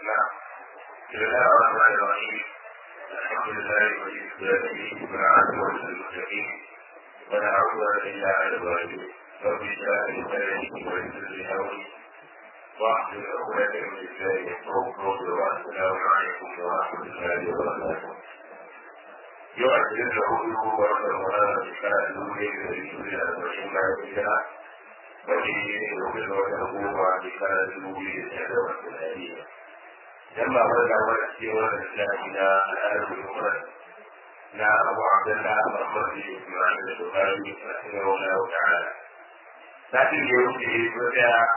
نعم بسم الله الرحمن الرحيم الحمد لله ولي الصالحين والعاقبة للمتقين ولا عدوان إلا على الظالمين رب اشرح لي صدري ويسر لي أمري واحلل عقدة من لساني يفقهوا قولي والسلام عليكم ورحمة الله وبركاته يؤثر له ورد المراد بشرع الأولى الذي يريد أن ما يريدها وفي يقبل وتقوم بشرع الأولى الشهوة الآلية لما بلغ ونفسي ونفسي إلى الأدب المفرد لا أبو عبد الله محمد بن إسماعيل البخاري رحمه الله تعالى لكن يوجد بدأ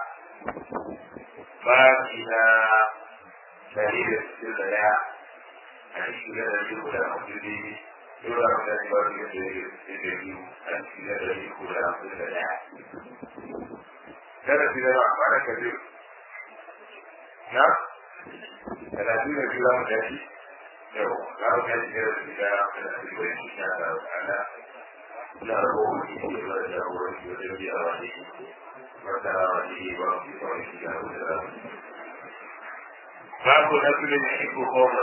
ما إلى دليل السلة حديث الذي يقول المسلمين يرى من الإمام الذي أنت الذي يقول السلة كان في ذلك معنى كبير نعم ثلاثين كيلو متر yau za mu kai da su da da su da shi sha da ala na rabu ne da da wurin da da biya wa ne wata ne ba ki ba shi da da babu nasulin iku koma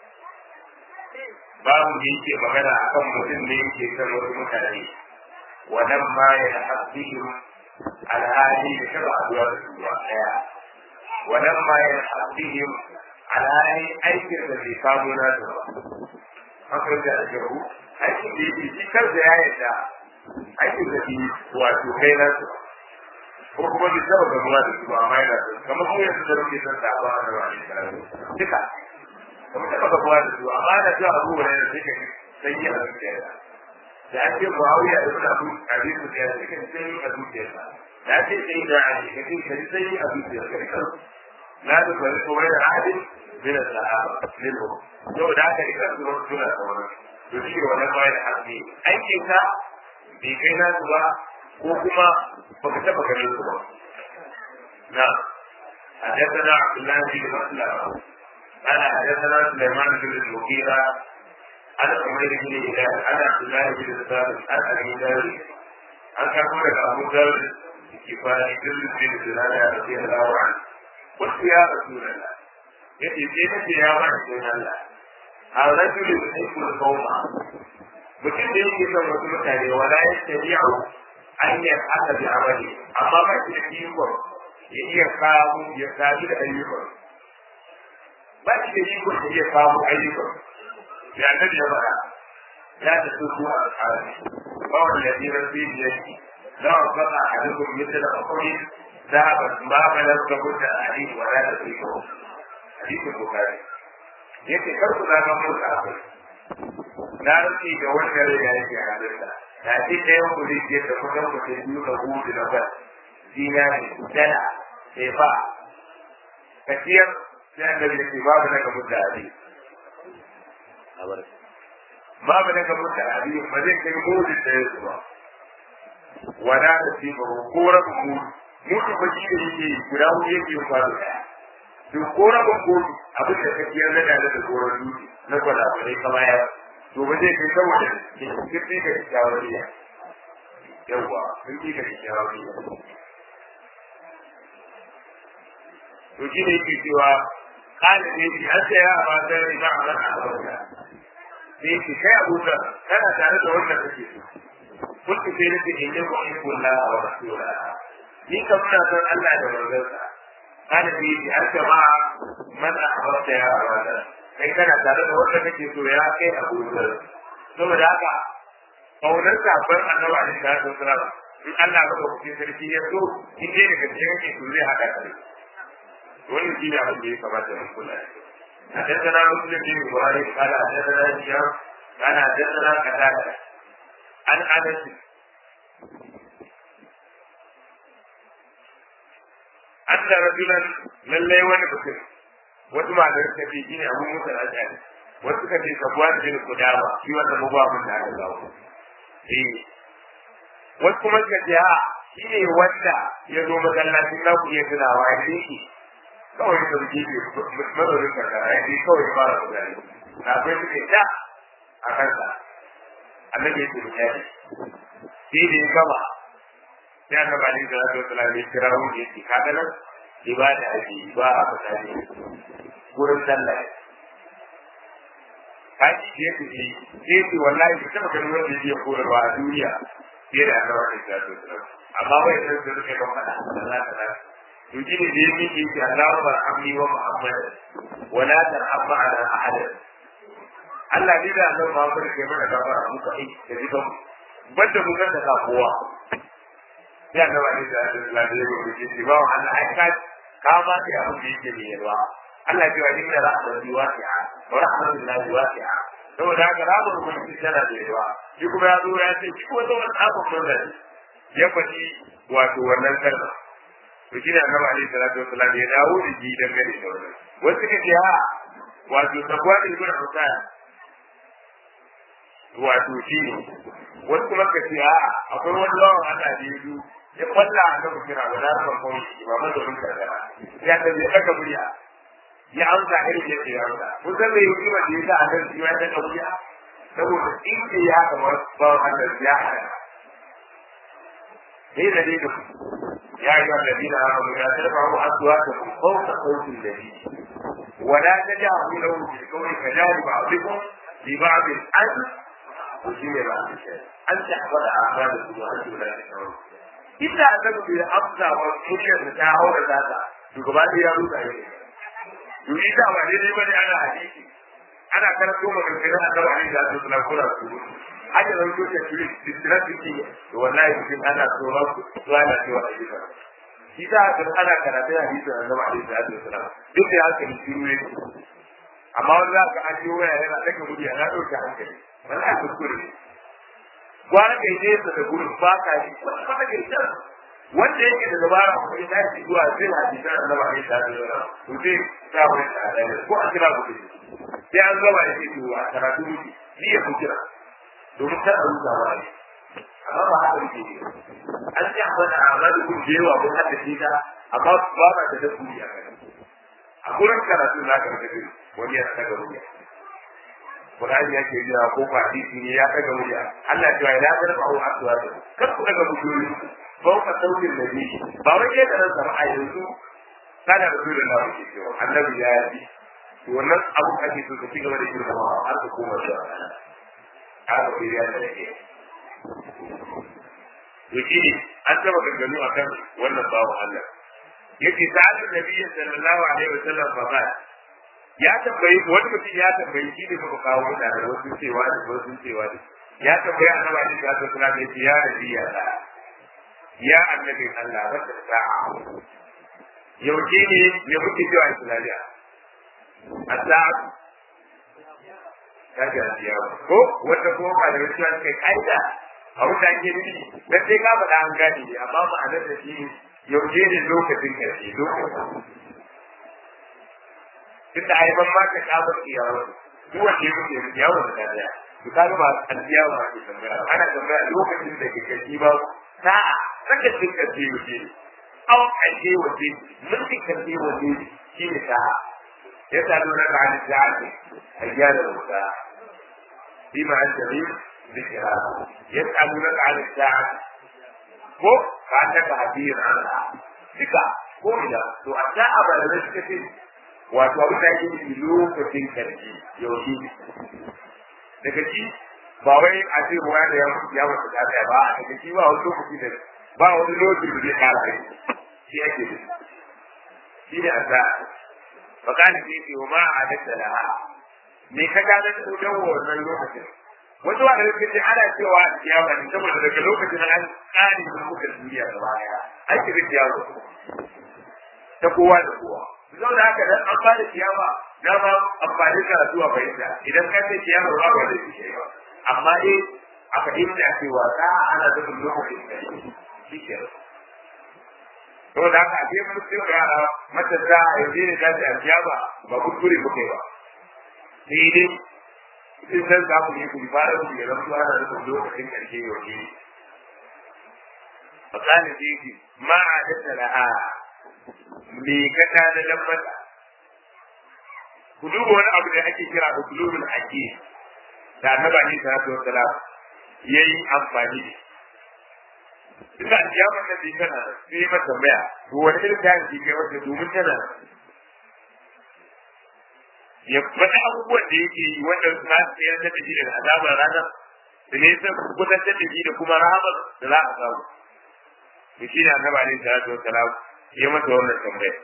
babu da yake magana akan mutum da yake kan wasu mutane wannan ma ya haɗihim alhali da shaba aduwa da su ba ɗaya wannan ma ya haɗihim alhali aikin da bai samu na da ba haka da ajabu aikin da yake shi kansa ya yarda aikin da bi wato kai na su ko kuma bai taba gamuwa da su ba amma yana da kamar kuma yanzu da muke son sabo a da wani duka kamar taba gamuwa da su amma da zuwa abu ne da suke sanyi a zuciyarsa da ake muawiya da suna bu a bisu da suke sanyi a zuciyarsa da ake sanyi da a cikin sanyi a zuciyarsa لا تفرق بين أحد من الصحابة منهم لو ذاك إذا سمعت سنة أولا يشير ولما يلحقني أي كيسا بكينا سوا وكما فكتبك من سوا نعم حدثنا عبد الله بن مسلم قال حدثنا سليمان بن المغيرة عن عمير بن هلال عن عبد الله بن ثابت عن أبي ذر عن كفر أبو ذر كفاية بن سلالة رضي الله عنه قلت يا رسول الله يأتي سيدك يا رسول الله الرجل يحب القوم mutum da yake son wasu mutane wala ya tabi'u an yi haka bi amali amma ba shi da ikon ya iya kawo ya sami da ayyukan ba shi da ikon ya iya kawo ayyukan ya annabi ya faɗa ya ta so zuwa al'adu ba wanda ya tsira fi biyarki za a faɗa a dukkan mutum da akwai ذهبت ما بلغت مدة حديث ولا تدركه حديث البخاري yake kar ku zama mun kafir na rufe ga wanda rai ya yake halinta da ce da yau ku rike da kusan ku sai biyu da hudu na bas dinari dala sai ba kaciyar sai an gabi da ke babu na gamu da abi babu na gamu da abi ba zai kai mudu da ya zuwa wala da shi ba ko rabin mudu mutu ba shi da yake guda hudu yake yin kwano daya to ko rabin kotu abin da kake yarda da da goron dutse na kwala ba dai kama ya to ba zai kai saboda kirki ka shawariya yawa kirki ka shawariya to shi ne yake cewa kana ne shi an sai ya ba da ba a ran abota sai ki kai abuta kana tare da wanda kake so kun sai ne ke ne ko in kullu wa rasulullahi ni kam ina son Allah da manzonsa kana bi shi har jama'a man ahbabta ya abada kai kana tare da wanda kake so ya kai Abu Dhar saboda haka kaunar sabon annabi alaihi salatu wasalam in Allah ga kuke sarki ya so in dai daga cikin kake so zai hada kai wannan shi ne abin da ya kamata mu kula حدثنا مسلم بن ابراهيم قال حدثنا هشام قال حدثنا قتاده عن انس anna rajulan lallai wani mutum wasu malamai suka ce shine abu musa al-ashari wasu suka ce sabuwan bin kudama shi wanda mu ba mun da aka zawo eh wasu kuma suka ce a shi ne wanda ya zo masallacin na ku iya tunawa ya ce shi kawai da suke ce mazaunin karkara ya ce kawai ya fara kudari na akwai suke ta a kansa annabi ya ce mu yaji sai da ya gama sai aka ba ni da wasu wasu lalai kira wani ya ce kaga nan ibada ake ba a fasari gurin sallah kaji da yake ce sai ce wallahi ba taba ganin wanda yake koyarwa a duniya fiye da annabawa da ta so amma wai sai da suke ban fada Allah ta da to shi ne da yake ce Allahu barhamni wa Muhammad wa la tarhamma ala ahad Allah ne da Allah Muhammad ke mana gafara muka ai da dukan banda mun ga da kowa ya ga wani da Allah da yake ce ba Allah ai ka ka ma da abin da yake ne yawa Allah ya ce inna rahmatu wasi'a wa rahmatullahi wasi'a saboda haka rahmatu ubangiji tana da yawa shi kuma ya zo ya ce shi kuma zo wani abin murna ya faɗi wato wannan kalma to shi ne annabi alaihi salatu wasallam ya dawo da shi dangane da wannan wasu ka ce ha wato takwa da ibn Husayn wato shi ne wasu kuma ka ce ha akwai wani lawan Allah da ya zo ya kwalla a kan kira wala ran kawai ba mazaunin karkara ya ta zai ɗaga murya ya amsa irin yadda ya amsa kun san mai hikima da ya sa a kan ya ɗaga murya saboda in ke ya kamar ba Allah ya hana ne da ne يا أيها الذين آمنوا لا ترفعوا أصواتكم فوق صوت النبي ولا تجهروا له بالقول كجهر بعضكم لبعض أن تشير بعض الشيء أن تحفظ أعمالكم وأنتم لا تشعرون إلا أنكم بالأقصى والحجة تتعاون ذاتا شكرا يا روح يريد أن يجب أن أنا حديثي أنا كانت يوم من الخيرات أنه عليه الصلاة والسلام كنا haka zan so ta shiri distracting to wallahi mutum ana tsoron zuwa na cewa a yi shi ta haka ana karatun hadisin annabi alaihi salatu wasalam duk da haka ni shiru ne amma wanda za ka an yi waya yana daga murya na ɗauke hankali wallahi kuskure ne gwara kai nesa da gurin ba ka yi wata kwata kai can wanda yake da dabara ko ya tashi zuwa sai hadisan annabi alaihi salatu wasalam to zai sa wani tsada ko a kira ku sai an gaba da ke to a karatu muke ni ya ku kira domin kar a rusa wa ne amma ba haka yake ne an ji abin da amadu kun da yawa mun hada shi ta amma ba ba da dabbobi a kai a gurin karatu na ka da wani ya daga murya Qur'ani yake yi ko ba hadisi ne ya daga murya Allah ya ce la tarfa'u aswata kar ku daga muryoyi ba ka saukin da ni ba wai ke da nan sama a yanzu kana da zuwa da wani cewa annabi ya yi wannan abu ake so ka ci gaba da girmamawa har ka koma zuwa haka ku ya da ke yake an taba ganganu akan wannan bawo Allah yake sa'adu nabiyyi sallallahu alaihi wasallam fa ba ya tambayi wani mutum ya tambayi shi ne muka kawo da wasu cewa da wasu cewa da ya tambayi annabi alaihi salatu wasallam yace ya nabi ya da ya annabi Allah wata sa'a yauke ne ya muke cewa islamiya as-sa'a ta gaskiya ko wanda ko ba da gaskiya suka kaida a wuta ke nufi dan sai ka faɗa an gane ne amma ma'anar da shi yaushe ne lokacin karshe lokacin tun da haifan ma ka kafa ciyawa duk wanda ya mutu ciyawa da dariya to ka ga ba alciyawa ba ke tambaya ana tambaya lokacin da ke karshe ba sa'a saka cin karshe yaushe ne awon karshe waje mulkin karshe waje shi ne sa'a يسألونك عن الساعة أيان الساعة فيما أنت من ذكرها يسألونك عن الساعة ko كأنك حديث عنها ذكا ko ina to a sa'a ba da suka ce wato abin da ake yi lokacin karshe yaushe daga ci ba wai a ce ruwa da ya mutu ya mutu da ba a daga ci ba wani lokaci da ba wani lokaci da zai kara aiki shi ake da shi ne a sa'a fakani sai ce wa ma a hadatta laha me ka gane da dan wannan lokacin wasu wa da ce ana cewa kiyama ne saboda daga lokacin an tsari da muka duniya gaba daya an shiga kiyama ta kowa da kowa zau da haka dan an fara kiyama na ma amfani da zuwa fahimta idan ka ce kiyama ba ba da shi ba amma eh a fahimta cewa ta ana da lokacin da shi ke to da haka ake mun ce yara matasa a yanzu ne ta ce alkiyama ba kuskure muke ba sai dai in san za ku yi ku fara ku ya rabu ana da lokacin karshe yau ne fakalin da yake ma a tattala a me ka ta da lambata ku duba wani abu da ake kira usulul aqid da annabi ne sallallahu alaihi wasallam yayi amfani da ina kiyamar da bai tana sai yi mata tambaya to wani irin kayan ke kai wata domin tana ya faɗi abubuwan da yake yi wanda za su tsayar da shi daga azabar ranar da ne sai kusantar da shi da kuma rahamar da za a samu to shi ne annabi alaihi salatu wassalam ya masa wannan tambaya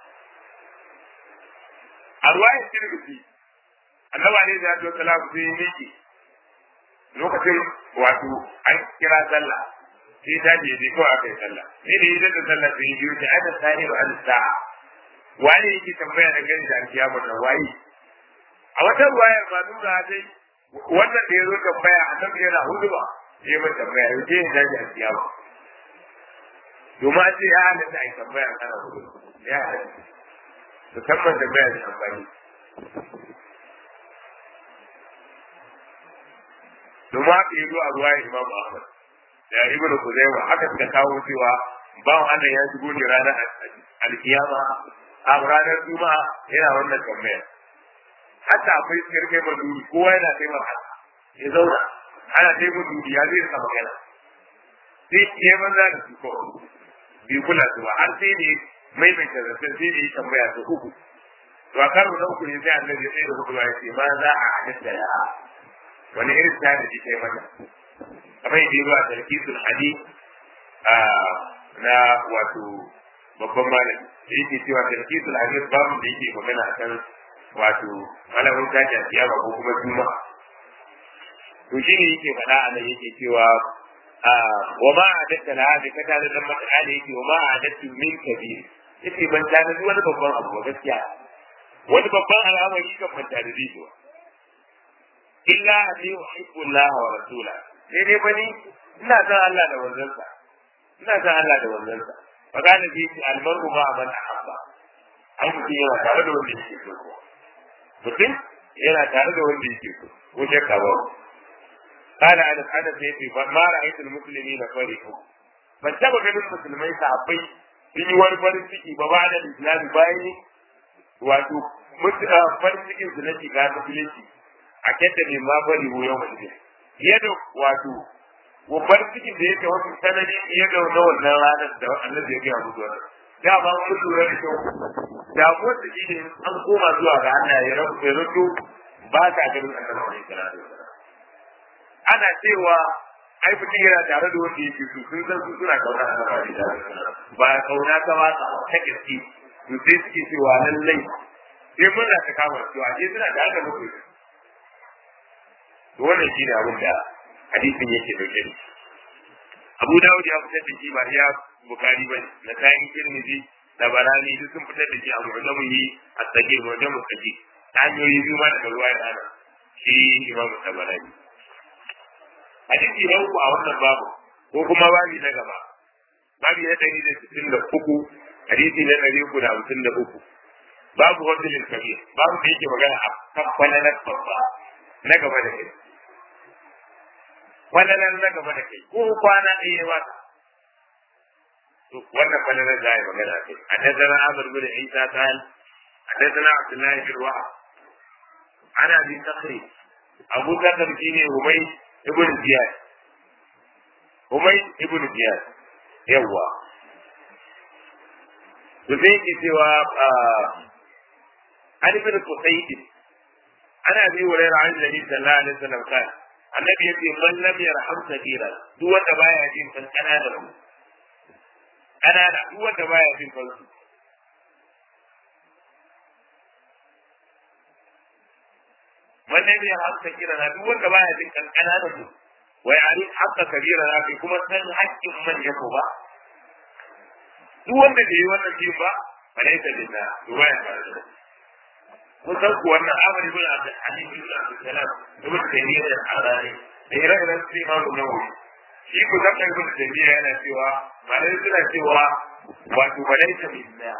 a ruwayar tirmidhi annabi alaihi salatu wassalam sai ya miƙe lokacin wato an kira sallah sai ta je dai kawai aka yi sallah sai da idan da sallah sai ya biyo ta ana sani ba al-sa'a waye yake tambaya da gani da alkiyama da waye a wata ruwaya ma nuna dai wannan da ya zo tambaya a nan yana hudu ba sai mai tambaya ya ce ya ji alkiyama domin an ce ya halatta a yi tambaya a kana hudu ya halatta musamman tambaya da amfani domin haka ya zo a ruwaya imam ahmad da ibnu kuzaima haka suka kawo cewa bawan Allah ya shigo ne ranar alkiyama a ranar juma'a yana wannan tambaya hatta akwai kirkai maduri kowa yana kai masa ya zauna ana kai maduri ya zai sa magana sai ya banza da su kawai bai kula su ba har sai ne maimaita zancen sai ne ya tambaya su uku to a karo na uku ne sai annabi ya tsaye da hudu ya ce ma za a halitta ya wani irin ta da kai mata kamar yadda ya zo a tarkisul hadith na wato babban malami da yake cewa tarkisul hadith babu da yake magana akan wato malamin tashi a kiyama ko kuma juma'a to shi ne yake faɗa a nan yake cewa wa ma adatta la hadi ka ta da mata ala yake wa ma adattu min kabir yake ban ta da wani babban abu gaskiya wani babban al'amari kan ban ta da shi illa an yuhibbu Allah wa rasula sai dai bani ina san Allah da wanzansa ina san Allah da wanzansa fa kana bi al-mar'u ma man ahabba ai mutum yana tare da wanda yake so mutum yana tare da wanda yake so ko shakka ba kana ana ana sai ce ba ma ra'aytul muslimina farihu ban taba ganin musulmai sahabbai sun yi wani farin ciki ba ba da islami bayan wato farin cikin su na shiga musulunci a kyanta ne ma bari mu yau mutum yadda wato babbar cikin da yake wasu sanadi fiye da na wannan ranar da Allah ya gaya musu wannan da ba mun lura da kyau da ko da shi ne an koma zuwa ga Allah ya rabu ya rubu ba ta ganin annabi alaihi salatu wasallam ana cewa ai mutum yana tare da wanda yake su sun san su suna kauna annabi alaihi salatu wasallam ba kauna ta ba ta ta gaske to sai suke cewa lallai sai mun ta kama su a je suna tare da mutum to wannan shi ne abin da hadisin yake dauke da Abu Dawud ya fitar da shi ba ya Bukhari ba na kayan Tirmidhi da Barani duk sun fitar da shi a Mu'jamihi as-Sagir Mu'jam as-Sagir hanyoyi biyu ma daga ruwa da ana shi Imam Tabarani hadisi na uku a wannan babu ko kuma babi na gaba babi na ɗari da sittin da uku hadisi na ɗari uku da hamsin da uku babu wasilin kabir babu da yake magana a kan kwananar babba na gaba da kai kwananar na gaba da kai ko kwana ɗaya ba wannan kwananar za a yi magana kai a dasana amur bin isa tal a dasana abdullahi bin wa'a ana bin takri abu zakar shi ne humai ibn ziyad humai ibn ziyad yawwa to sai ke cewa an ibn qusayd ana bi wa rayar an nabi sallallahu alaihi wasallam kan annabi yace man lam yarham sabira duk wanda baya jin kan kanana mu kanana duk wanda baya jin kan su man lam yarham sabira duk wanda baya jin kan kanana mu wai ari hakka kabira na kai kuma san haƙƙin man ya ko ba duk wanda bai yi wannan jin ba falaita billah to baya tare da kun san ku wannan amari bin abdul halim bin abdul salam ibn taymiyyah al-harani da ire-iren su imamu nawawi shi ku san kai ibn taymiyyah yana cewa malai suna cewa wato falaita billah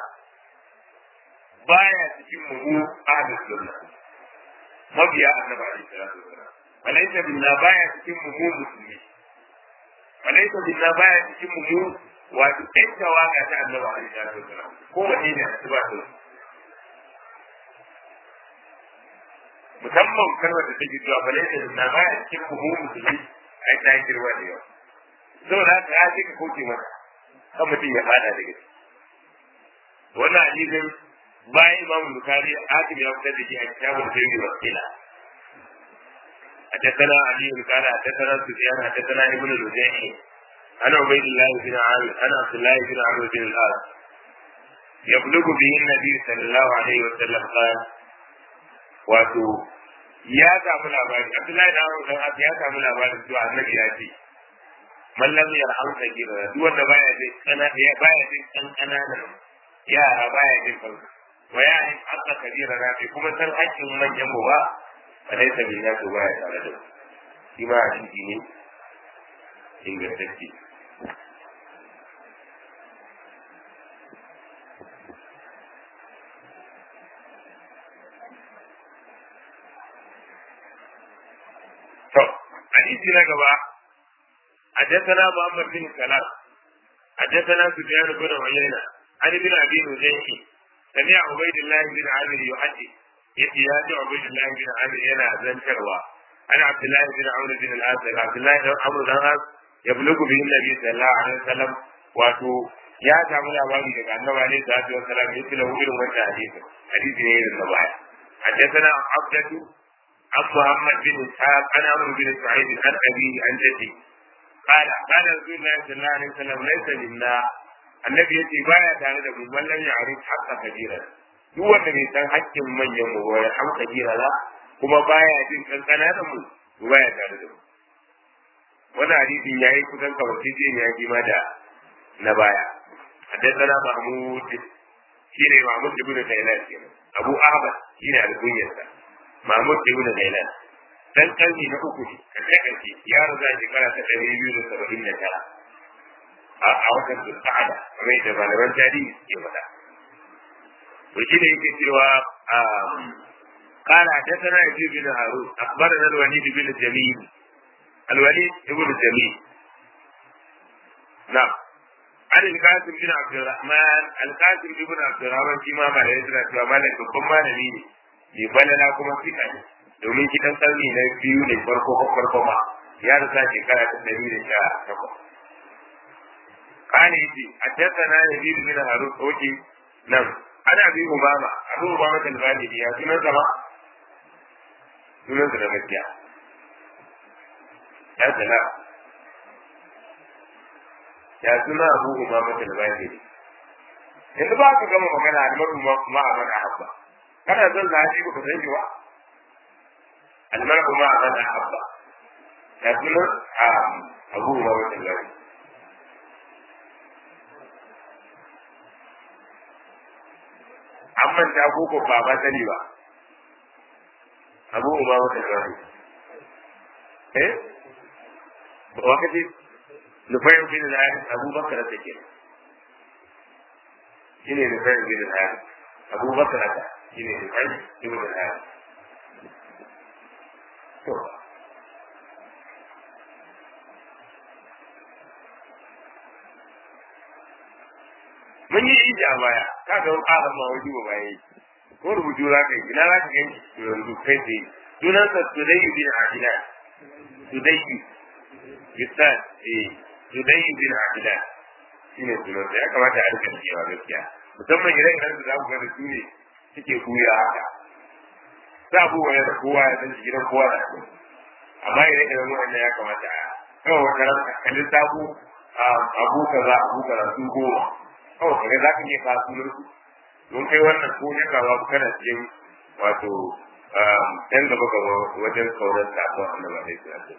baya cikin mu ahlus sunna mabiya annabi alaihi salatu wasalam falaita billah baya cikin mu musulmi falaita billah baya cikin mu wato ɗan tawaga ta annabi alaihi salatu wasalam ko wanne ne a ba su musamman kalmar da take cewa falaita billah baya cikin mu musulmi ai ta girma da yawa saboda haka ya ce ka kauce mata kan mutum ya fada da gaske wannan hadisin bayan imam bukari hakim ya fitar da shi a kitabul jami wa kila حدثنا علي قال حدثنا سفيان حدثنا ابن الوزيع عن عبيد الله بن عامر عن عبد الله بن عمرو بن العاص يبلغ به النبي صلى الله عليه وسلم قال wato ya samu labari Abdullahi da Amr dan As ya samu labarin cewa Annabi ya ce man lam yarham kabira duk wanda baya jin kana baya jin kan kananan yara baya jin kansu wa ya in hatta kabira na fi kuma san hakkin manyan mu ba fa dai sabin ya to baya tare da shi ma shi ne ingantacce حديث نقبة حدثنا محمد بن سلام حدثنا سفيان بن عيينة عن ابن أبي نجيح سمع عبيد الله بن عامر يحدث يحيى عبيد الله بن عامر ينا زن شروا عن عبد الله بن عمرو بن العاص عبد الله بن عمرو بن العاص يبلغ به النبي صلى الله عليه وسلم واتو ya samu labari daga annabi alaihi salatu wasalam ya tila irin wannan hadisi hadisi ne irin na baya حدثنا عبدة عن محمد بن اسحاق عن عمرو بن سعيد عن ابيه عن جده قال قال رسول الله صلى الله عليه وسلم ليس منا النبي يتي بايا tare da mu wallan ya arif haqqa kabira duk wanda bai san haƙƙin manyan mu ba ya ham kabira la kuma baya jin kankana da mu to baya tare da mu wannan hadisi yayi kusan kamar sai ya ji da na baya حدثنا محمود شيني محمود بن غيلان أبو أحمد شيني الكنية Mahmud ibn Ghailan dan karni na uku ne kace kace ya raza shekara ta ɗari biyu da saba'in da tara a watan Zulqa'ada kamar da malaman tarihi suke faɗa to shi ne yake cewa قال حدثنا يزيد بن هارون اخبرنا الوليد بن جميل الوليد بن جميل نعم عن القاسم بن عبد الرحمن القاسم بن عبد الرحمن فيما ما لا يدرك وما لا يكون ما نبيه bai balala kuma fika ne domin shi dan karni na biyu ne farko ko farko ma ya rasa shekara ta ɗari da sha takwas kani yace haddathana yazid bin harun oke nan ana bi umama abu umama al-balidi ya sunan sama sunan sa da gaskiya ya sana ya suna abu umama al-balidi yanzu ba ka gama magana almaru ma'amana habba kana son zaɓi ba ka san shi ba almar'u ma man ahabba ya kuma a abu ma wata gari an manta ko ko ba ba sani ba abu ma wata gari eh ba wakati nufayin bin da abu bakar da ke shine nufayin bin da abu bakar da shine nufayin bin da to mun yi ija a baya ka ga ƙara ma wani ba baya yi ko rubutu za ka yi ina za ka gani yanzu kai tsaye sunan sa sudayyu bin adila sudayyu bisan eh sudayyu bin adila shine sunan sa ya kamata a rika cewa gaskiya musamman idan idan da za ku ga da su ne suke kuya haka za ku wani da kowa ya san gidan kowa da su amma idan idan wannan ya kamata a kawai wata ran kalli sabu abu kaza abu kaza su goma kawai kaga za ka iya kawo sunan su don kai wannan ko ne ka ba kana cikin wato ɗan gaba gaba wajen kaunar sakon annabi alaihi salatu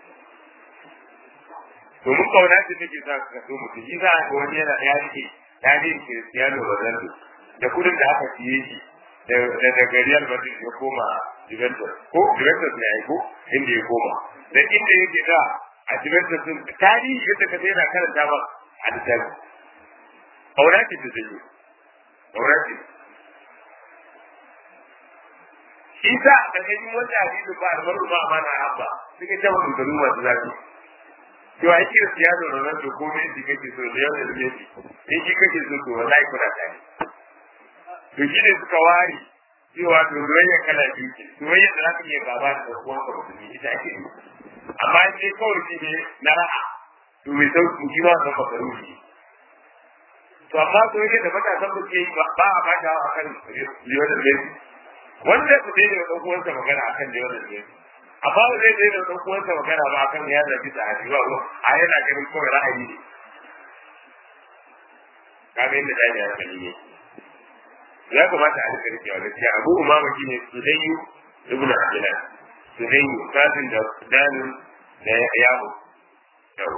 to mun kauna ce take sa ka so mutum shi za ka wani yana ya rike ya rike Cristiano Ronaldo da kudin da aka siye shi da daga Real Madrid ya koma Juventus ko Juventus ne ai ko inda ya koma da inda yake da a Juventus din tarihi yadda ka yana karanta ba a littafi kauna ce da zai kauna ce shi sa a ƙarƙashin wanda hadisi ba almaru ba ma na habba suke ta wani garu masu zafi to a kira siyasa da nan ko me shi kake so da yau da Messi in shi kake so to wallahi kuna tare to shi ne suka ware cewa to soyayya kala biyu ce soyayya da zaka iya gaba da uwan ka musulmi ita ake yi amma sai kawai shi ne na ra'a to mai sauki shi ma san bakaru shi to amma to yake da matasan da ke yi ba a bata a kan liwar da zai wanda su dai da ɗan uwansa magana a kan liwar da zai amma ba zai dai da ɗan uwansa magana ba a kan ya zabi ta haji ba a yana ganin kawai ra'ayi ne kaga inda dai ya kalli ne ya kamata a rika rikewa gaskiya abu umama shine sudayyu ibn abdullah sudayyu kafin da danin da yawo yawo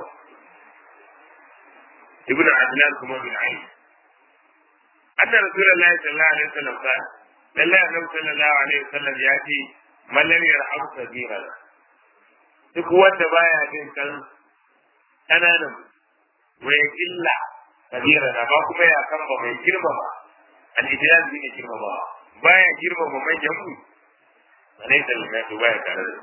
ibn abdullah kuma bin ayn anna rasulullahi sallallahu alaihi wasallam qala lalla annabi sallallahu alaihi wasallam ya ce man lam yarham sabira duk wanda baya jin kan kananan wa illa kabira na ba kuma ya kan ba mai girma ba al-ijlal bi ne girma ba baya girma ba mai jamu ne da ne to baya tare da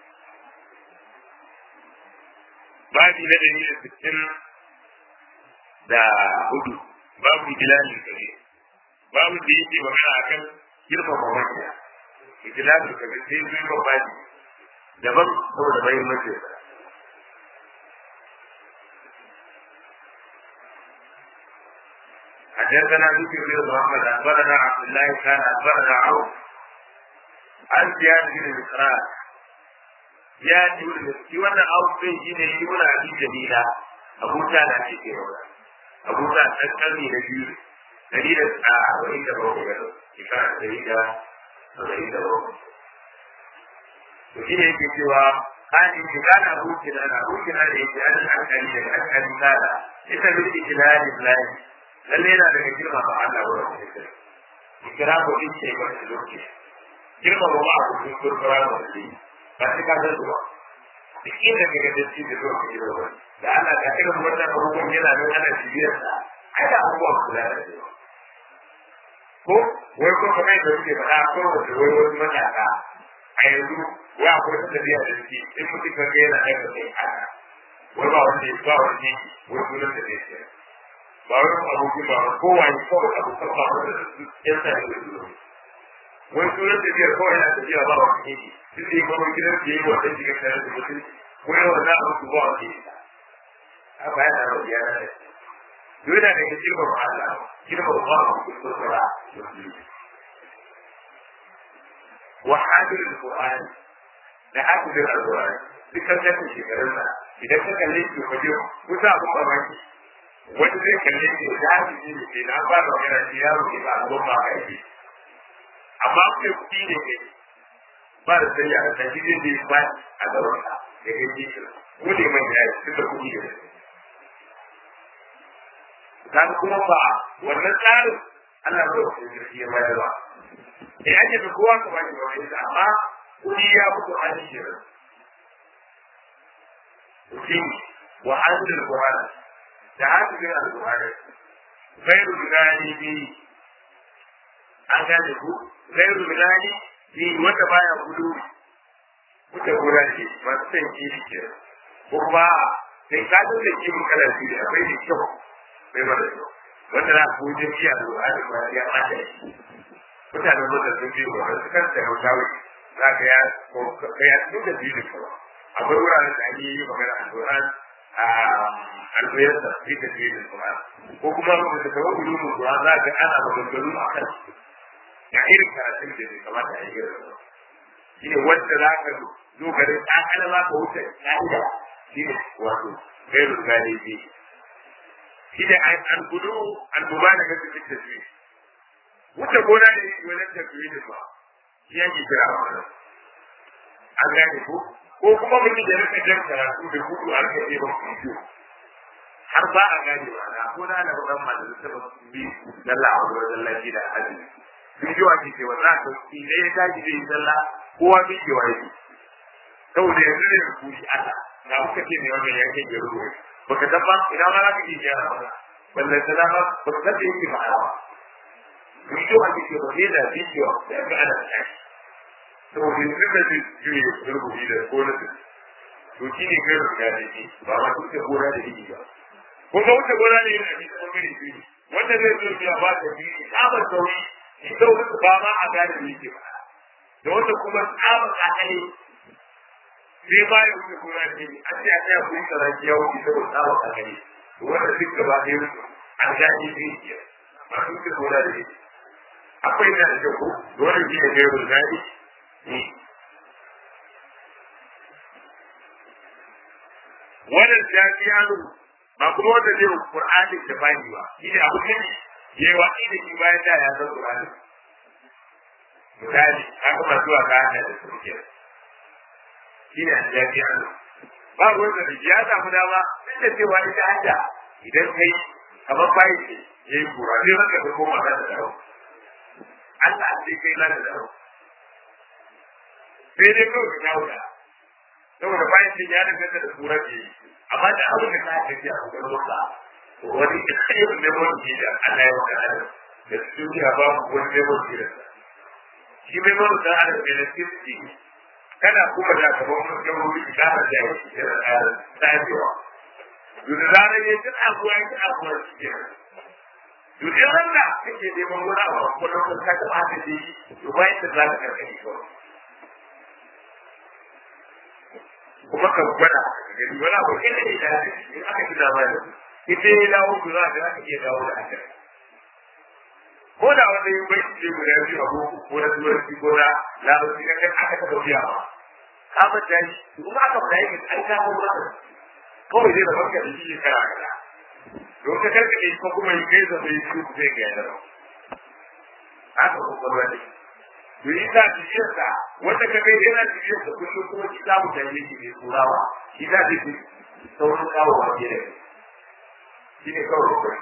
babi na dalilin sittin da hudu babu ijlalin kabe babu da yake magana akan girma ba mai ijlalin kabe sai zai ba babi daban saboda muhimmancin sa حدثنا ذكر بن محمد اخبرنا عبد الله كان اخبرنا عوف عن زياد بن مقراء زياد بن مسكي وانا عوف بن جين يقول ابي جميله ابو تانا في كيرولا ابو تانا تذكرني نبي دليل الساعة وإن تبعه كان دليل وإن تبعه وشين يجي سوى قال إن كان أبوك أنا أبوك أنا إن أنا أكلي لك أكلي كذا إذا بالإجلال الله lalle yana daga girma ba Allah wa rabbi sai kira ko din ce ba shi lokaci girma ba ba ku kun kurkura ba shi ba shi ka san ba duk inda kaga da shi da lokaci da wani da Allah ka irin wannan abubuwan yana nan ana cibiyar sa ai da abubuwan kula da shi ko wai ko kamar da suke faɗa ko wanda wai wani matasa a yanzu wai akwai wata tafiya da shi in mutum ka ga yana daga sai haka wai ba wanda ba wanda wai sunan da zai ce ba wani abokin ba kowa ne kawai abokan ba wanda su yan sa ne da wani sunan tafiyar kawai yana tafiya ba wani ne duk da kuma gidan da yi wanda shiga tare da mutum ko yawan na abu su ba wani ne a bayan da rabu ya na da dole da ke girma ba Allah girma ba a kusa sura wa hadir al-Qur'an da hadir al-Qur'an dukkan kan shekarun sa idan ka kalle shi ko je kusa abun mamaki wani zai kalle shi da hadir ne ke na ba da yana shi yaro ke ba abun ba kai amma ku kuɗi ne ke ba da sai a ta shi zai ba a gaban sa da kai shi ko ne mai da shi da kuɗi ne kan kuma ba wannan tsarin Allah ba da shi ya bayar ba eh ake da kowa ka bani ba wani amma kudi ya mutu an shi shi wa hadil qur'an da hadil al-qur'an ghairu gani bi an gane ku ghairu gani bi wanda baya gudu kuta gura ce ba san ki ke ko kuma sai ka da ki mun kala shi akwai da kyau bai ba da kyau wanda za ku je shi al-qur'an ba ya mata shi mutanen da sun biyu ba su kan da hautawi za ka ya ka ya duk da biyu kuma akwai wuraren da ake yi magana a Qur'an a albayar da fi da biyu kuma ko kuma mu da kawo gudu mu Qur'an za ka ana maganganu a kan ya irin karatun da bai kamata a yi irin shi ne wanda za ka zo garin ɗan za ka wuce ƙa'ida shi ne wato gairun galibi shi ne al-gudu al-mubalaga fi tasbih wuce gona da yi wajen tafiye da ba shi yake kira a wannan an gane ko ko kuma mutum da rika jan karatu da hudu a rika ɗeba bidiyo har ba a gane ba na ko na da wannan ma da ta ba bi dalla a wajen lafi da azumi bidiyo ake ce wa za ka ki da ya tashi da yi dalla kowa bidiyo yake saboda yanzu ne ku shi Allah na kuka ce ne wannan ya ke gero baka dabba idan ma za ka ji gyara ba balle ta dama ba ka da yake ma'ana bidiyo ake ce ba ne da bidiyo da ga ana tashi to bin da shi juye rubuci da ko na to shi ne kai rubuta da shi ba ma duk da gora da shi ba ko ga wata gora ne yana da kuma gari shi wanda zai zo ya ba ta shi tsabar sauri shi da wata ba ma a gane da yake ba da wata kuma tsabar akali sai ba ya wuce gora da shi an ce a tsaya ku yi tsaraki ya wuce saboda tsabar akali wanda duk gaba ɗaya aljaji zai iya ba su ke gona da shi akwai da da ku dole shi ne kai ruzari ne wannan jaji yaro ba kuma wanda zai Qur'ani da bani ba shi ne abu ne yayi wa da shi bayan da ya san Qur'ani misali haka ba zuwa ga da suke shi ne jaji yaro ba wanda da ya samu dama duk da cewa ita hada idan kai kamar bayi ce ya yi kura zai maka da koma da da daro Allah sai kai na da daro sai dai kawai ka kawo da saboda bayan ce ya da da kura ce amma da abin da ka tafi a cikin loka wani irin lemon ke da Allah ya maka adam da su ya ba ku wani lemon ke da shi lemon da adam ne da sirri kada kuma da ka ba mu ga wuri da ka da shi da tsayewa duk da zarar ya ji abuwa ya ji abuwa shi ke duk da wanda kake neman wani abu ko lokacin ka taɓa ta ji to bayan da za ka karkare kawai kuma ka gwada gani wani abu ke da ita in aka ji dama da ita ya dawo ku za ka iya dawo da aka ko da wanda yin bai ce guda biyu a boko ko na turanci ko na larabci ka kan aka taɓa biya ba ka manta shi kuma aka fara yi an kawo masa kawai zai da barka da shi kara kaza don ka karkaɗe ko kuma yi kai zama yi su zai ga yana haka kwakwalwa ne to yi sa bibiyar sa wanda ka kai yana bibiyar sa kullum kuma shi za mu tafi shi ne turawa shi za ta fi saurin kawo wa ke da shi ne kawai kwakwalwa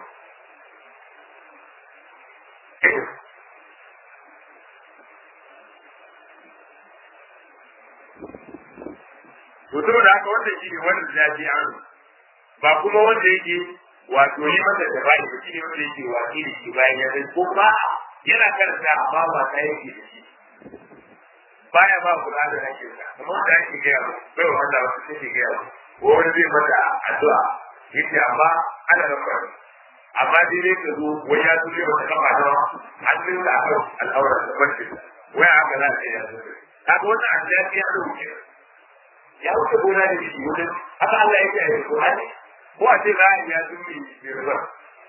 to saboda haka wanda shi ne wanda ya ji an ba kuma wanda yake wato yi masa da bai ba shi ne wanda yake waki da shi bayan ya zai ko ba yana karanta amma ba ta yake da shi baya ba kula da nake sa kuma wanda yake ga yawa bai wanda wasu take ga yawa ko wani zai mata addu'a yace amma ana rafa amma dai dai ka zo wai ya zuwa wata kafa da hannun da aka al'aura da barci wai haka za ta yi kaga wannan addu'a ya rubuce ya wuce gona da shi wajen haka Allah ya ce a yi Qur'ani ko a ce ra'ayi ya zumi mai rubar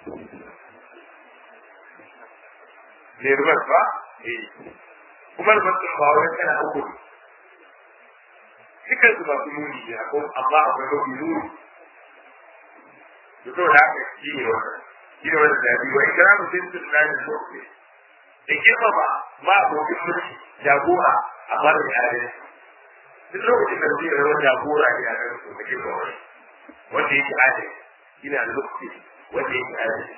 mai rubar ba eh kuma rubar sun ba wani kana uku dukkan su masu muni ne ko amma akwai mafi nuni da saboda haka shi ne wannan shi ne wannan da biyu wa ikra mutum sun na da mutum da girmama ma abokin mulki jagora a barin yare duk lokacin da zai rawar jagora ne a kan su da girma wani wanda yake adali ina da lokaci wanda yake adali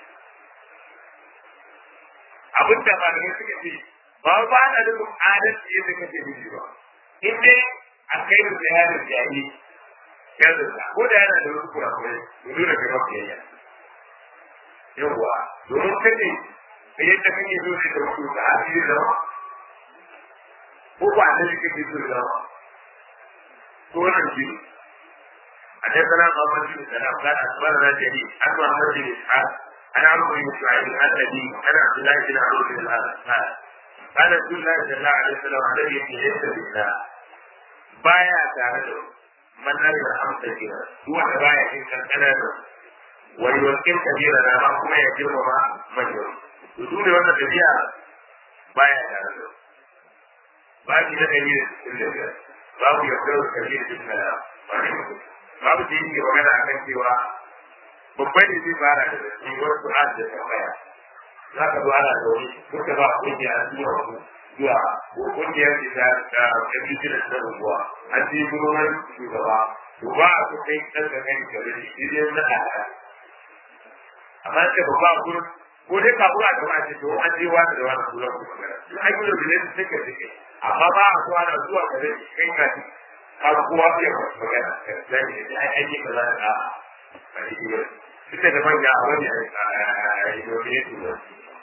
abin da ba ne suka ce ba ba na da adalci yadda kake nufi ba in dai a kai da bayanin jari yanzu ko da yana da wasu kurakurai to nuna ga mafiyayya yawwa domin kace da yadda kake so ne da wasu da asiri zama ko ba da kake so zama wannan shi حدثنا محمد بن سلام قال اخبرنا جرير عن محمد بن اسحاق عن عمرو بن اسماعيل عن ابي عن عبد الله بن عمرو بن العاص قال قال رسول الله صلى الله عليه وسلم الذي ليس بالله بايع تعالى من لا يرحم كثيرا هو بايع ان كان كندا ويوكل كثيرا ما كما يجرم ما من يوم يقول وانا تبيع بايع تعالى باقي ده كبير babu yardar kabir ibn babu da yake magana a kan cewa babban ne zai fara da tsiwar Qur'an da tambaya za ka zo ana da wani kuka ba kungiya a zuwa ku zuwa ko kungiyar da ta ta kabir da ta rubuwa an ji gurin shugaba to ba a so kai dan da kai gare shi dai na ala amma ce ba ba gurin ko dai ka buga da wani to an je wani da wani gurin ku magana in ai gurin da ne take take amma ba a zuwa na zuwa gare shi kai ka ji har kowa zai magana zai ne da aiki ba za ka a yi ba ita da manya a wani a yi domin su ba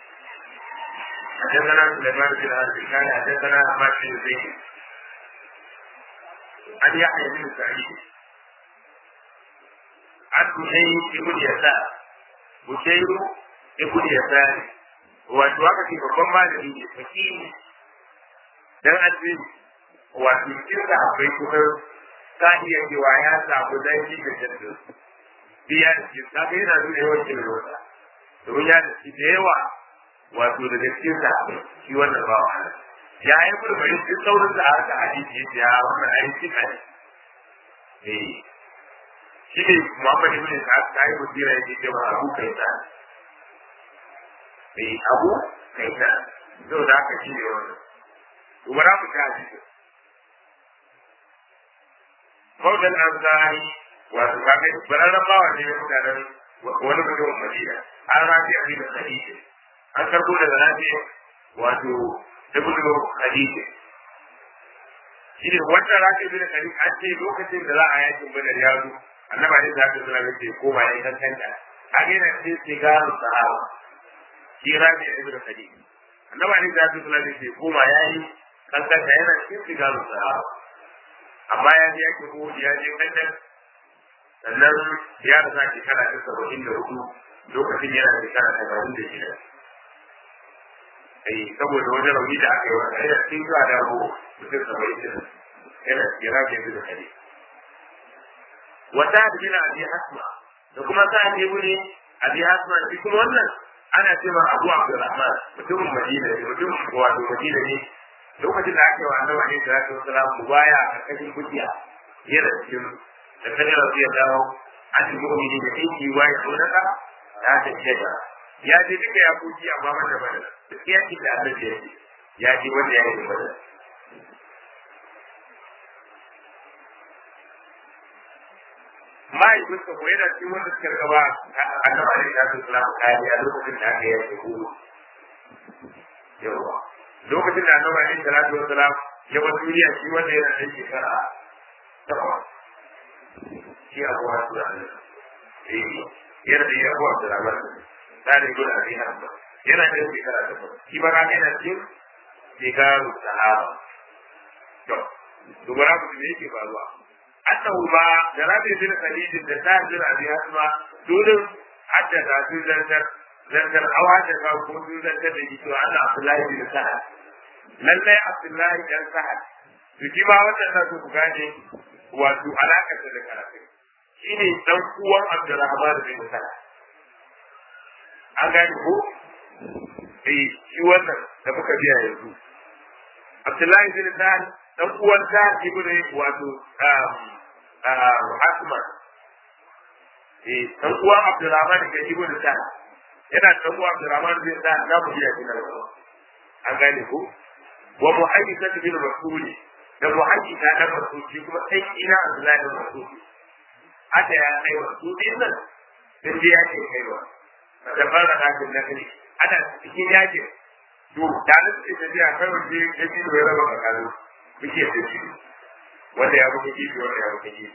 حدثنا سليمان بن عبد كان حدثنا احمد بن زيد عن يحيى بن سعيد عن بشير بن يسار بشير بن يسار wato aka ce babban malami ne fakiri dan addini wato cikin da akwai kusan ta iya cewa ya samu dangi da jaddu biya da cikin ta kai yana nuna yawan kin rota domin ya da shi da yawa wato daga cikin sa shi wannan ba wa ya yi murmuri shi saurin da aka hadisi ya ya wannan ayi cika ne eh shi ne Muhammad ibn Sa'ad ta yi mutira yake cewa Abu Kaisa eh Abu Kaisa to da aka shi ne wannan to bara mu ta hadisi Maudan Ansari wato kaga bararren bawa ne mutanen wani mutum Madina an rafi a da hadisi an karbo daga rafi wato ibn Khadija shi ne wannan rafi ibn Khadija an ce lokacin da za a yakin Badar ya zo annaba ne za ta zura ce ko ba yayin kankanta a ga yana ce sigaru sahaba shi rafi ibn Khadija annaba ne za ta zura ce ko ba yayin kankanta yana cikin sigaru sahaba amma ya je yake ko ya je kankan sannan ya rasa shekara ta saba'in da hudu lokacin yana shekara tamanin da shida ai saboda wani rauni da aka yi wa kai da cikin zuwa da ko mutum saba'in da yana yana da yanzu da kare wata da bin abi hasma da kuma sa ne wuri abi hasma shi kuma wannan ana ce ma abu abdurrahman mutumin madina ne mutumin wato madina ne lokacin da aka yi wa annabi alaihi salatu wasalam mubaya a kashin kujiya yana cikin da kada rasu ya dawo an yi mu'mini da aiki wa ya sunaka ya ta shaida ya je duka ya kuji amma wanda bada duk ya ci da annabi ya ce ya ji wanda ya yi bada mahaifinsa ko yana cikin wanda suka gaba annabi alaihi salatu wasalam kariya lokacin da aka yi ko yawa lokacin da annabi alaihi salatu wasalam ya bar duniya shi wanda yana da shekara takwas shi abu wasu da eh yana da yawa da ramar da da gudu a cikin hamba yana da shekara takwas shi ba ka yana cikin shekaru sahaba to dubara ku ne yake faruwa annahu ba da rabi bin khalid da tahir abi asma dole haddasa su zantar zantar awa da ka ko su zantar da shi to Allah Abdullahi bin Sa'ad lallai Abdullahi dan Sa'ad to shi ma wannan da ku gane wato alakar da karatu shine dan uwan Abdurrahman bin Sa'ad an gane ko eh shi wannan da muka biya yanzu Abdullahi bin Sa'ad dan uwan ta ibn wato Asma eh dan uwan Abdurrahman bin ibn Sa'ad yana dan uwan Abdurrahman bin Sa'ad da mu biya kina an gane ko wa muhaddisa bin Rasul da muhaddisa da Rasul shi kuma sai ina Abdullahi bin Rasul haka ya kai wa su din nan sai ya ce kai wa da fara da kan nan ne ana cikin yakin to da nan sai da ya kai wa shi ya ji da raba kakalu muke da shi wanda ya buga kifi wanda ya buga kifi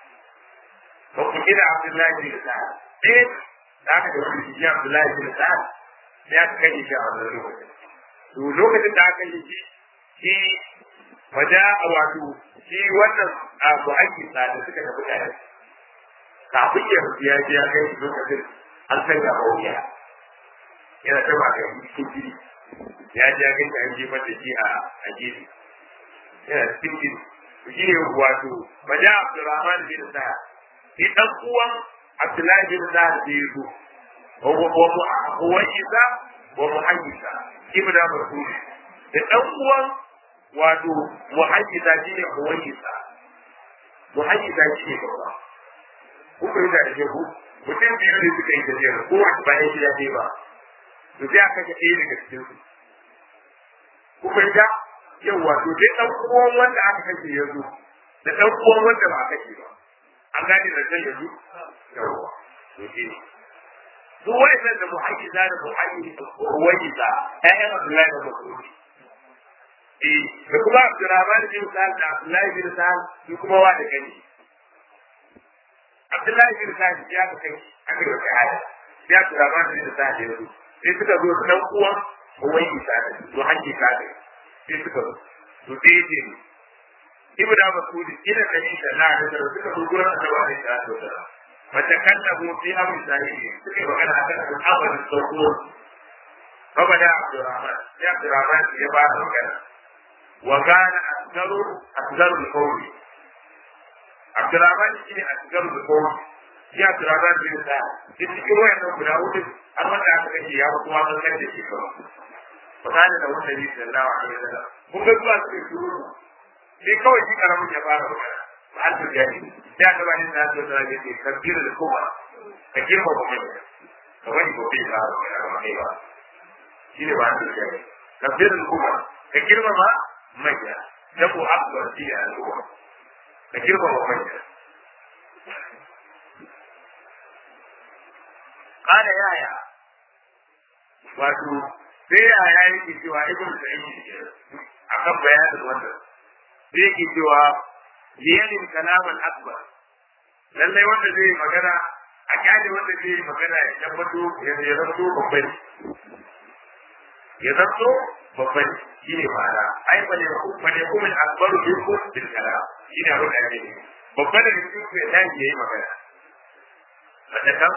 ko ku kira Abdullahi bin Sa'ad eh da aka da wani shi Abdullahi bin Sa'ad ya kai shi a wannan lokacin to lokacin da aka yi shi shi waja wato shi wannan abu ake sa da suka tafi tare kafin ya ya ji ya kai lokacin an san ga hauya yana ta ba ga cikin jiri ya ji ya kai an jefar da shi a a gefe yana cikin jiri shi ne wato waja Abdurrahman bin Sa'ad shi dan uwan Abdullahi bin Sa'ad da ya zo wa Isa wa Muhammisa ibn Mas'ud da dan uwan wato muhaddisa shine muhaddisa muhaddisa shine babba kuka yi da ake ku mutum biyu ne suka yi tafiyar ko wani ba ya shi da ba to sai aka ga ɗaya daga cikin su kuka yi da yawa to sai dan uwan wanda aka kashe ya zo da dan uwan wanda ba aka kashe ba an gane da sai ya zo yawa to shi ne su wa'annan da muhaddisa da muhaddisa wajisa ƴaƴan Abdullahi da Mas'ud eh da kuma Abdurrahman bin Sa'ad da Abdullahi bin Sa'ad su kuma wa da gani Abdullahi bin Sa'ad ya ka kai aka yi wata hada sai Abdurrahman bin Sa'ad ya zo sai suka zo dan uwan wajisa da to hanki ka sai suka zo to sai ya ce Ibn Mas'ud ina da ni da Allah da suka zo gurin Annabi sallallahu alaihi wasallam فتكلموا في امر سعيد وكان هذا الامر الصبور فبدا عبد الرحمن يا عبد الرحمن يبان وكان وكان اصغر اصغر القوم عبد الرحمن شيء اصغر القوم ya tura za su yi sa duk cikin wayannan guda hudu har wanda aka kashe ya fi kuma kan da ke kawai fakana da wanda ne sallallahu alaihi wasallam kun ga zuwa su shuru sai kawai shi karamin ya fara magana ba an tuja ne sai aka bani na so da yake kabbir da kuma ka girma ba mai ka wani ko bai fara magana ba mai ba shi ne ba an tuja ne kabbir da kuma ka girma ma mai ya dabo akbar shi ne al'umma ka girma ba mai kada yaya wato sai yaya yake cewa ibn sa'id akan bayanin wannan sai yake cewa liyanin kalaman akbar lallai wanda zai magana a kyale wanda zai magana ya tabbato ya zanto babban ya zanto babban shi ne ma'ana ai bane bane kuma akbaru bi ko bil kalam shi ne abin da yake babban da cikin ku ya tashi yayi magana da kan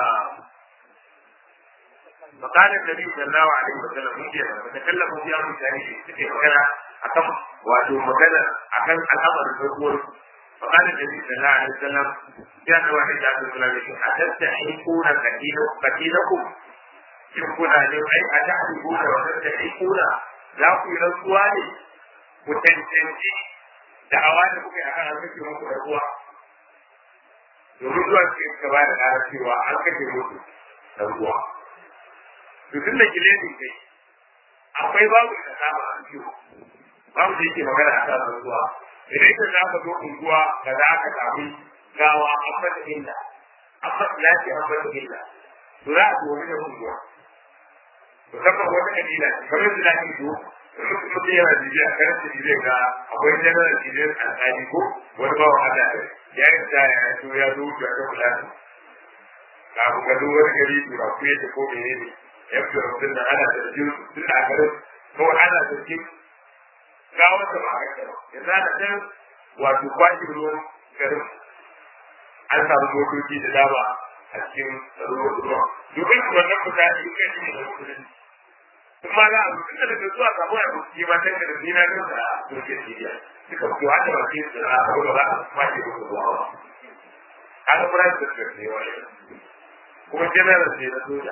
فقال النبي صلى الله عليه وسلم مجيئا فتكلموا في امر ثاني في مكانه akan wato magana akan al'amarin farko فقال النبي صلى الله عليه وسلم يا نوح الله صلى الله عليه وسلم أتستحقون قتيلكم in kuna ne ai a ta haihu da wannan da ai kuna za ku yi rantsuwa ne ku tantance da awa da kuka yi akan an kashe muku da ruwa domin zuwa cikin gaba da ƙara cewa an kashe muku da ruwa to tun da kileni kai akwai babu da kama a ciwo babu da yake magana a kan rantsuwa idan ka za ka zo unguwa ka za ka samu gawa an mata illa an mata lafiya an mata illa to za a domin da unguwa musamman wata kabila kamar su lafi zo mutum yana jijiya a kanan su jijiya ga akwai janar jijiyar alƙali ko wani bawa Allah ya yi da ya so ya zo wuce a kan kula su kafin ka zo wani gari tura ku yadda ko mene ne ya fi rubutun da ana da jiyo tun da garin ko ana da jiyo ga wata ba a kai ya zana can wato kwashin ruwan garin an samu motoci da dama a cikin ruwan ruwan domin wannan mutane kai ne da musulunci kuma za a zuci da daga zuwa samu ya kuski ma sai da dina kan da doke siriya suka fito hada ba sai su na abu da za a kwace da zuwa ba an fara da su ne wani kuma general ne na soja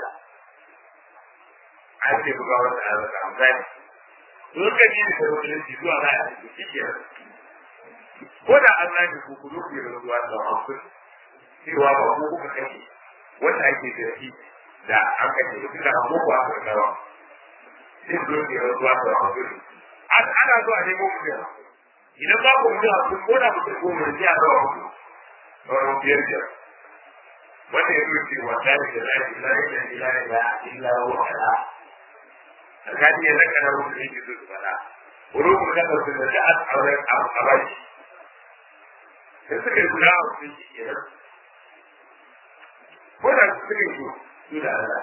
an ce buga wata a zaka amfani don ka ji da musulunci zuwa za a ciki shi ke ko da an rage ku ku duk da zuwa da hankali cewa ba ku kuka kashe wanda ake da shi da an kashe duk da an muku aka rawa sai zo ke zuwa da hankali ana zuwa ne mu kuma idan ba ku mutu ku ko da mutum ko mun ji a zuwa ku sauran biyar biyar wanda ya zo ce wa tare da lafi lafi da ila ila illa wa ala alkali ya zaka na mutum yake zo su fada wurin ku da su da ta auren abashi da suka yi guda a cikin shi kenan ko da su suka yi su da Allah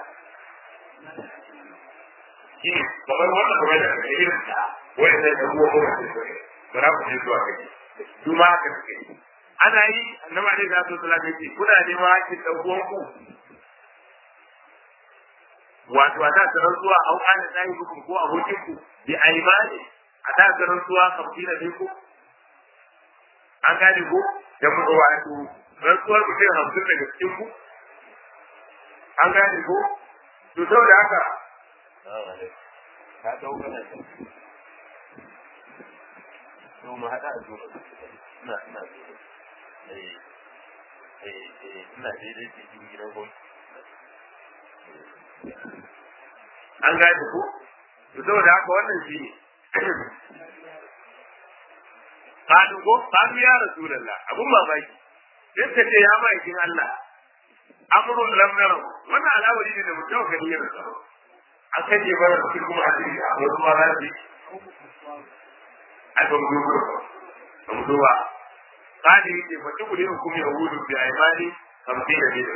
shi kamar wannan kamar da kake irin ta wani sai da kuma kuma sai suka ba za ku je zuwa kai su ma haka suke yi ana yi annabi alaihi salatu wasallam yake kuna nema hakkin dan uwanku wato a da tsaron zuwa au ana tsayi muku ko abokin ku bi aimani a da tsaron zuwa kafira ne ku an gane ko da mu wato rantsuwar mutum hamsin daga cikin ku an gane ko to saboda haka ka dau mana ta to mu hada a zuwa ina ina eh eh eh ina daidai cikin gidan gwamnati an gane ko to saboda haka wannan shi ne Kadu ko kadu ya Rasulullah abun mamaki sai ta ce ya ma'aikin Allah amrun lam nara wannan al'amari ne da mutum kan yi rasa an kaje bara shi kuma hadisi a wasu ma za su a ban dubo ban duba kadi yake fa tuku ne hukumi yahudu bi aymani kamfi da bidu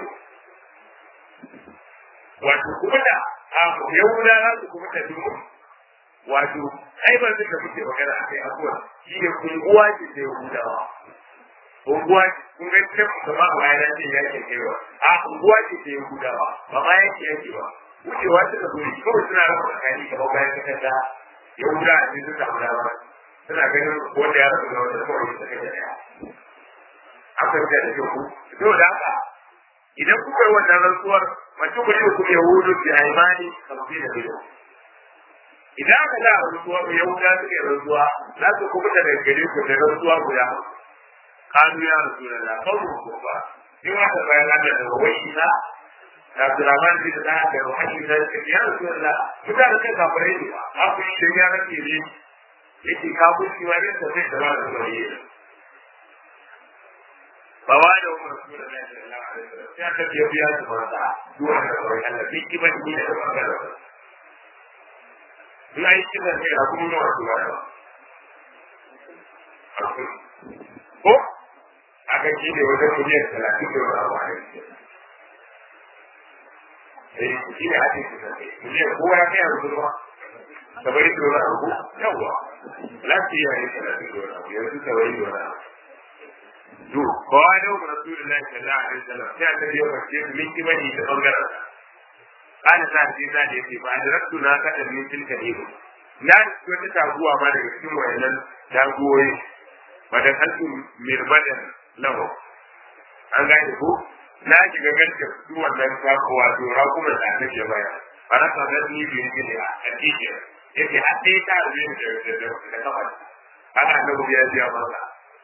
wato kuma da yahuda za su kuma da dubu wato ai ba zai da muke magana a kai abuwa shi ne kunguwa ce ta yahudawa unguwa kun ga ce ba ma ba ya ce ya ke kaiwa a unguwa ce ta yahudawa ba ma yake yake ba wucewa ta da goyi kawai suna rasa tsakani kamar bayan kasanta yahuda a cikin sun samu dama suna ganin wanda ya rasu da wanda kawai ta kai da daya an fahimta da kyau ko da haka idan kuka yi wannan rantsuwar mace ku ne kuma yahudu bi aimani kamfi da biyu idan aka da rantsuwa ku yahuda suke rantsuwa za su kuma da gare ku da rantsuwa guda kanu ya rasu da la kawo ku ba in aka bayan Allah da wai ina da Abdurrahman bin da da wani da ya rasu da la mutane kai kafirai ne ba a ku shi ya rake ne yake kafirci wani da zai da ba da wani فوالد رسول الله صلى الله عليه وسلم يا كبي يا سبحان دون الله في كبر دين الله لا يكبر في أبو نور الله ko aka ci da wajen miliyan talatin da wani abu a yanzu eh shi ne ake kusa miliyan kowa ya kai a rubuwa sabari da wani abu yawwa lafiya ne talatin da wani abu yanzu sabari da wani abu to kowa da wa rasulullahi sallallahu alaihi wasallam sai aka yi wa ce min kimani da bangaren kana sa sai da yake ba da rattu na kada min tilka ne na ko ta taguwa ma daga cikin wayannan taguwoyi ba da kalku mirbadan lahu an gane ko na shiga ganta su wannan taguwa to ra kuma da ta ke baya bara ka ga ni bi ne a cikin yake a sai ta rubuta da da da kafa haka annabi ya ji masa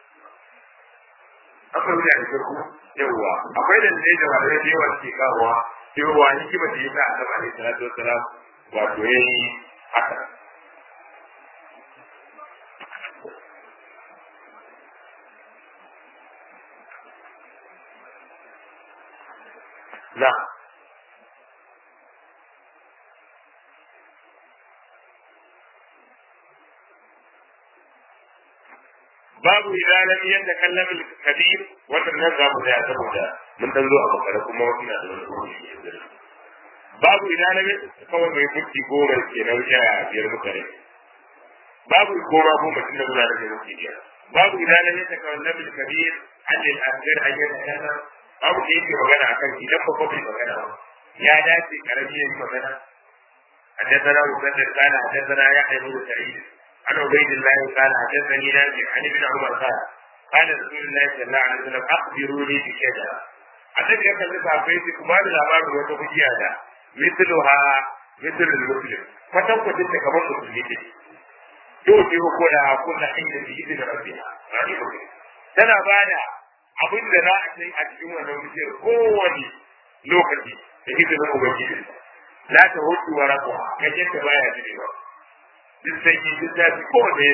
akwai wuya da shirku yawwa akwai da zai da wani da yawa ke kawowa cewa hikima da yasa annabi alaihi salatu wassalam wato yayi haka na babu idan lam yatakallam al-kabir wannan nan za mu da saboda mun dan zo a bakara kuma ina da wani kuma babu idan lam kawai mai fuski goma ke na wuce a biyar mutane babu goma ko mutum da gudanar da fuski biyar babu idan lam yatakallam al-kabir an al-asghar an yatakallam babu da yake magana akan idan ba ko bai magana ba ya dace karami yayin magana حدثنا مسدد قال حدثنا يحيى بن سعيد عن عبيد الله قال حدثني نافع عن ابن عمر قال قال رسول الله صلى الله عليه وسلم اخبروني بشجره annabi ya kalli safai su kuma da labarin wata kujiya da misluha mislul muslim kwatan kwatin da kamar musulmi ce yau ce ko da kunna inda bi idin rabbiha tana bada abin da za a kai a cikin wannan kujiyar kowane lokaci da izinin ubangiji la ta hutu wa rabuwa kaje ta baya jirewa duk sai ki duk da ko ne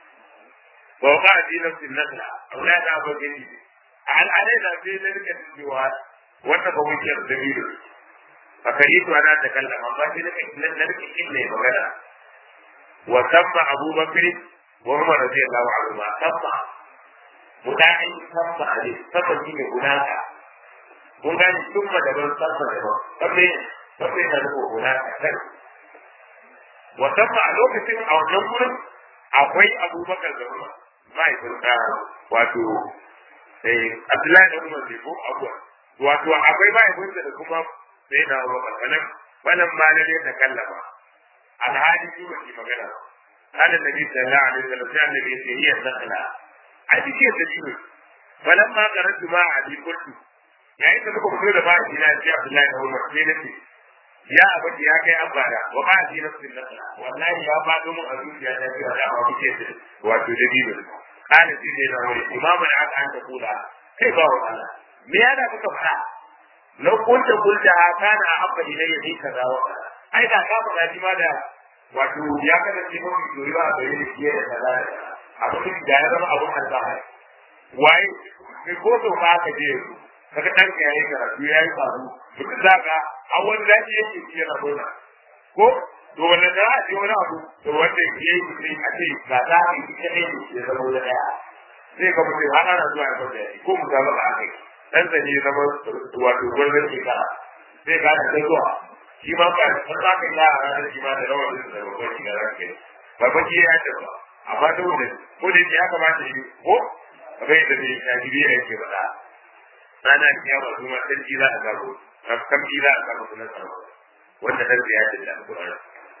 wa ba di nafsin nasla aula da ba gani al alaina sai da rike cewa wanda ba wuce da biyu fa kai to ana ta kallama ba sai da nan da rike kin ne magana wa tamma abubakar wa umar radiyallahu anhu ma tamma mudai tamma ali tamma shi ne gunaka kun gani tumma da ban tamma da ban tamma tamma da gunaka kai wasan a lokacin a wannan gurin akwai abubakar da umar mahaifin da wato abdullahi da umar ne ko abuwa wato akwai mahaifin da kuma sai na abubakar wannan wannan ma na ne ta kallama alhali shi ba shi magana قال النبي صلى الله عليه وسلم كان النبي هي النخلة أي شيء تجيب فلما قرأت ما أبي قلت يعني أنت تقول كل ما أجينا في عبد الله بن عمر ya abin ya kai an bada wa ba shi na sun nasa wallahi ya ba mu a zuciya ta cewa da ba muke da wato da bibil kana shi ne na wani imamu da aka anta kula kai ba wa Allah me ya da kuka fara na kunta kunta kana a abba ilayya ni kaza wa ai da ka faɗa shi ma da wato ya kada shi mun yi ba da yi shi da kaza abin da ya zama abun alfahari waye kai ko to ba ka je kaga dan ka yayi karatu yayi faru duk zaka a wani daji yake ci yana gona ko to wanda da a ji wani abu to wanda ke yi shi a ce ga za a yi ta ne ya zama wani daya sai ka mutu har ana zuwa ya fada ko mu zama ba kai dan zane ya zama wato gurbin ke ka sai ka da zuwa shi ma ba san za ka yi a ranar shi ma da rawar da babban shi ga ranka ba ba ki ya tabbata amma da wanda ko da ya kamata shi ko bai da ne ya ji ya ke bada rana kiyama kuma sarki za a zago kamfi za a samu sunan sarwa wanda dan ya ce da alƙur'ani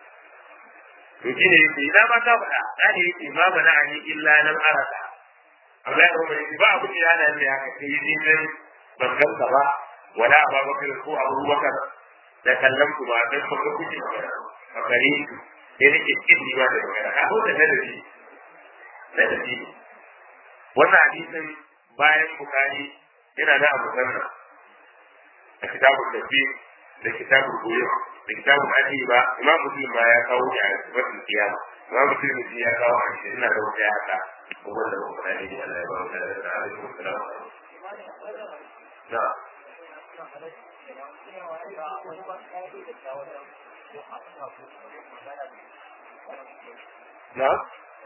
to shine yake ina ma ta faɗa da ne yake ma bana ani illa lam arada Allah ya rubuta ba abu da yana ne haka sai ni nan ban ganka ba wala abubakar ko abubakar da kallon ku ba dan ba kuke magana a gare ku sai nake kin ni ba da magana ka ko da ladabi ladabi wannan hadisin bayan bukari yana da abu sanna a kitabun tafsir da kitabun koyo da kitabun aji ba imam muslim ba ya kawo shi a sifatin kiyama imam muslim shi ya kawo a shi ina da wata ya haka kuma da kuma da ne Allah ya ba mu da da alaikum salam na na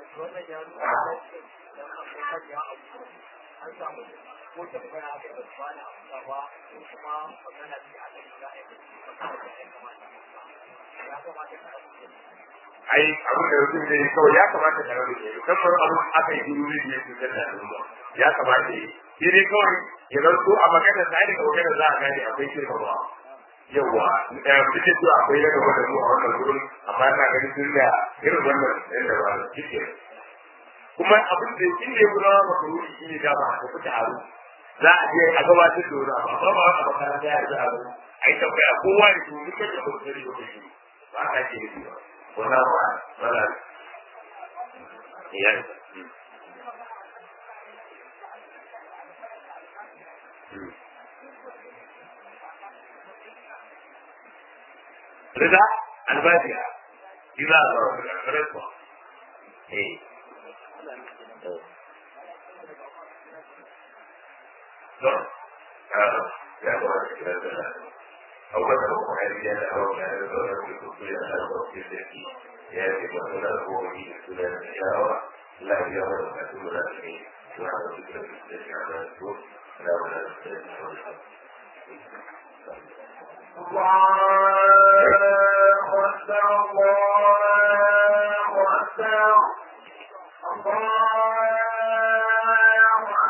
an samu ko ta fara da bana gaba ko kuma magana ce a cikin da ya kamata ka ai abin da mutum zai kawai ya kamata ka rabu ke kamar abin aka yi duru ne ne cutar da al'umma ya kamata yi shi dai kawai ya zanto a magana sa daga magana za a gane akwai shirka ba yawa duk da cewa akwai na gaba da mu a wannan gurin amma ina ganin sun da irin wannan yadda ba da cike kuma abin da shi ne kuma maka wuri shi ne dama da kuka haru za a je a gabatar da wani abu amma ba a makaranta ya za a zo a yi tambaya kowa da su duka da kuma sani da shi ba a ce da ba wannan ba ba za ya رضا البادية إذا رضا إيه أول ما كان أو كان يقول في يأتي مثلا هو من سنن الشاوى لا يرى أن لا وعلى فكرة التي على الدور لا ولا الله أكبر الله